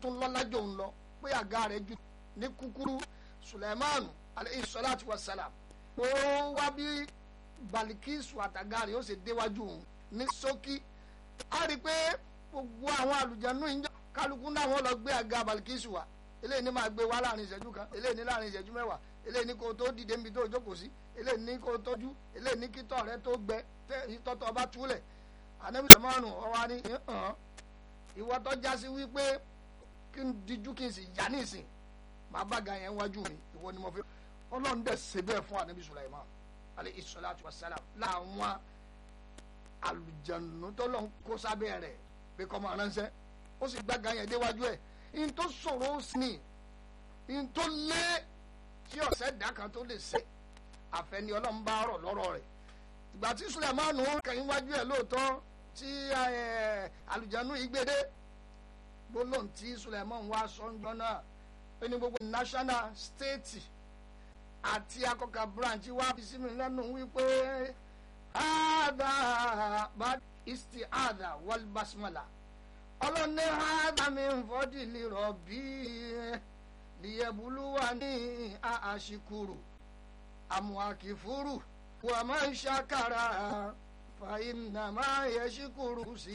tún lọ́lá jò ń lọ pé àga rẹ̀ ju ní kúkúrú Suleiman alayhi salatu wa salam ó wá bí Balikisu àtàga rẹ̀ ó sì déwájú òun ní ṣókí a rí i pé gbogbo àwọn àlùjànnú ìjọ kálukú náà wọn lọ gbé àga Balikisu wa eléyìí ní máa gbé wá láàrin ìṣẹ́jú kan eléyìí ní láàrin ìṣẹ́jú mẹ́wàá eléyìí ní kó tó dìde níbi tó jókòó sí eléyìí ní kó tọ́jú eléyìí ní kí tọ́ rẹ tó gbẹ tọ́tọ́ bá túlẹ̀ ànábì sẹ́mọ́nù ọwọ́ ní hàn ìwọ tó já sí wípé kí n dijú kí n sì yá nísìn máa bá ga yẹn wájú mi ìwọ ni mo fi ọlọ́run dẹ̀ ṣe bẹ́ẹ̀ fún ànábì Sulaiman alayhi salatu wassalam láwọn àlùjànnú tó lọ́n kó sábẹ́ rẹ̀ pé kọ́ máa ránṣẹ́ ó sì gbága yẹn déwájú ẹ̀ in tó sọ̀rọ̀ ó sì ní in tó lé tí ọ̀sẹ̀ dá kan tó lè ṣe àfẹni ọlọ́run bá rọ̀ lọ́rọ̀ rẹ̀ ìgbà tí Sulaiman kẹ́yìn wájú ẹ̀ lóòótọ́ tí àlùjànnú yìí gbédé gbólóhùn tí Sulaiman wá sọ́njọ́ náà ó ní gbogbo national state àti akọkà branch wá fi sí mi lẹ́nu wípé hada bad isti'adha wal basmala ọlọ́ni hada min fadli rabbi liyabluwani àṣìkúrò àmúhàkìfúrù wa man shakara fa innama yashkuru sí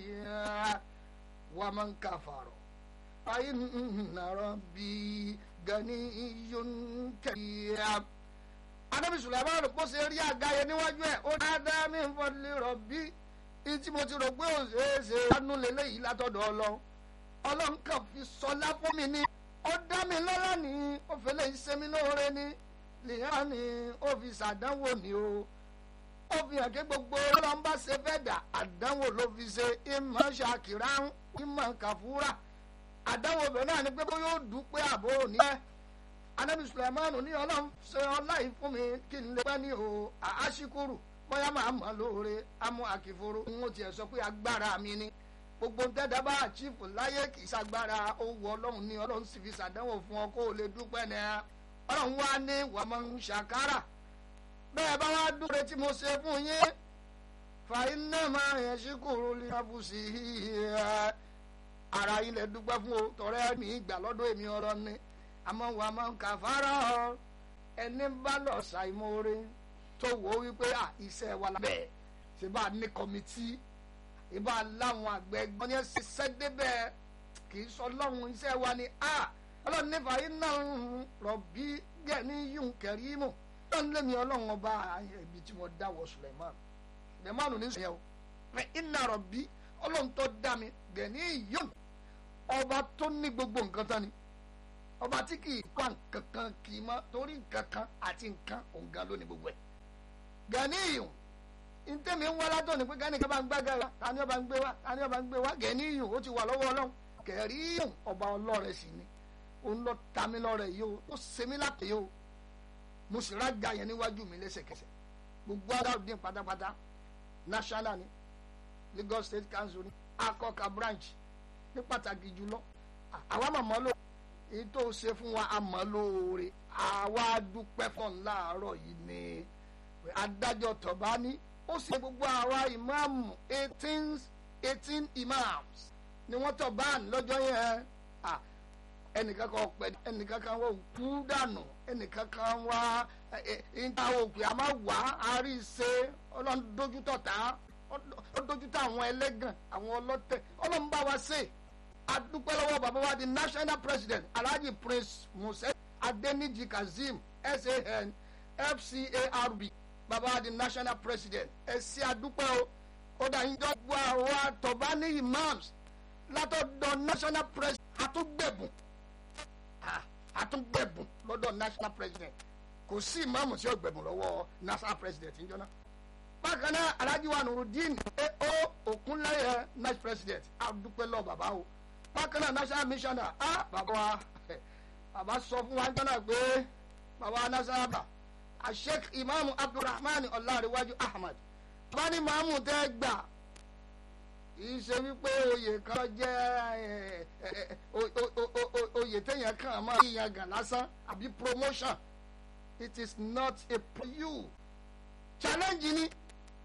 wa man kafara fa inna rabbi ganiyun karim anabi sulaiman kó ṣe rí àgáyé níwájú ẹ ó dáadáa mi ń fọdúlé rọbí ìtí mo ti rò pé ó ṣe é ṣe lánú lélẹyìí látọ̀dọ̀ Ọlọ́run Ọlọ́run kan fi sọlá fún mi ní ó dá mi lọ́lá ní ó fi lè ṣe mí lóore ní lèyàn ní ó fi ṣàdánwò ní o ó fi hàn kí gbogbo Ọlọ́run bá ṣe fẹ́ dà àdánwò ló fi ṣe ìmọ̀ ṣàkìrá ìmọ̀ kàfúrà àdánwò bẹ̀rẹ̀ náà ni pé bó yóò dúpẹ́ àbò òní ẹ̀ anabi sulaimanu ní ọlọ́run ṣe ọlá yìí fún mi kí n lè pẹ́ ní o àṣìkúrù bóyá máa mọ̀ lóore amú àkìforo n ó tiẹ̀ sọ pé agbára mi ni gbogbo ntẹ́dá bá àchífù láyé kì í ṣàgbára owó ọlọ́run ní ọlọ́run sì fi ṣàdánwò fún ọ kó o lè dúpẹ́ ní ẹ ọlọ́run wá ní wàmọ̀ ń ṣàkárà bẹ́ẹ̀ bá wá dúró tí mo ṣe fún yín fàyín náà máa yẹn ṣíkúrú lè ṣàbùsì ara yín lè dúpẹ́ fún o tọrẹ mi ìgbà lọ́dọ̀ èmi ọ̀rọ̀ ni àmọ́ wà máa ń kà fara ọ ẹni bá lọ ṣàìmọ́re tó wò ó wípé à iṣẹ́ wa lábẹ́ ṣe bá ní kọ́mítì ìbá láwọn àgbẹ̀ gbọ́n yẹn ṣiṣẹ́ débẹ̀ kì í sọ lọ́hùn iṣẹ́ wa ni a ọlọ́run nífa yín náà ń rọ̀bí gẹ̀ẹ́ni yún kẹrìmù ọlọ́run lẹ́mi ọlọ́run ọba ibi tí mo dáwọ́ Suleiman Suleiman ní sèyàn o iná rọ̀bí ọlọ́run tó dá mi gẹ̀ẹ́ni yún ọba tó ní gbogbo nǹkan tán ni ọba tí kì í pa nǹkan kan kì í mọ torí nǹkan kan àti nǹkan òǹga lónìí gbogbo ẹ̀ gani iyùn ntẹ́mi ń wá látọ̀ ní pé gani kan bá ń gbága wa tani ọba ń gbé wa tani ọba ń gbé wa gani iyùn ó ti wà lọ́wọ́ ọlọ́run kẹrí iyùn ọba ọlọ́rẹ̀ sì ni òun lọ ta mi lọ́rẹ̀ yìí o ó ṣe mí lápè yìí o mo sì rága yẹn níwájú mi lẹ́sẹ̀kẹsẹ̀ gbogbo adáwòdì pátápátá national ni Lagos State Council ni akọka branch ní pàtàkì jùlọ àwa màmá ló èyí tó ṣe fún wa àmọ́ lóore àwa dúpẹ́ fún láàárọ̀ yìí ni adájọ́ tọ̀bá ní ó sì gbogbo àwa ìmáàmù eighteen eighteen imams ni wọ́n tọ̀bá lọ́jọ́ yẹn ẹnìkan kan pẹ̀ ẹnìkan kan wọ́n kú dànù ẹnìkan kan wá ìta òkè àmọ́ wá àárí ṣe ọlọ́run dójútọ̀ tá ó dójútọ̀ àwọn ẹlẹ́gàn àwọn ọlọ́tẹ̀ ọlọ́run bá wa ṣe adúpẹ́ lọ́wọ́ bàbá wa di national president alhaji prince musa adeniji kazeem san fcarb bàbá wa di national president ẹ ṣé adúpẹ́ o kódà ìjọ gbọ́ àwọn àtọ̀bá ní imams látọ̀dọ̀ national president àtúgbẹ̀bùn àtúgbẹ̀bùn lọ́dọ̀ national president kò sí ìmáàmù tí ó gbẹ̀bùn lọ́wọ́ national president níjọ́ náà bákan náà alhaji wa nurudeen ao okunleye national president adúpẹ́ lọ́wọ́ bàbá o bákan náà national missioner ah bàbá wa bàbá sọ fún wa jọ́nà pé bàbá wa national bá asheik imaamu abdulrahman ọláríwájú ahmad bá ní maamu tẹ́ gbà kìí ṣe wípé oyè kan jẹ́ oyè téèyàn kàn máa yíyan gàn lásán àbí promotion it is not a you challenge ni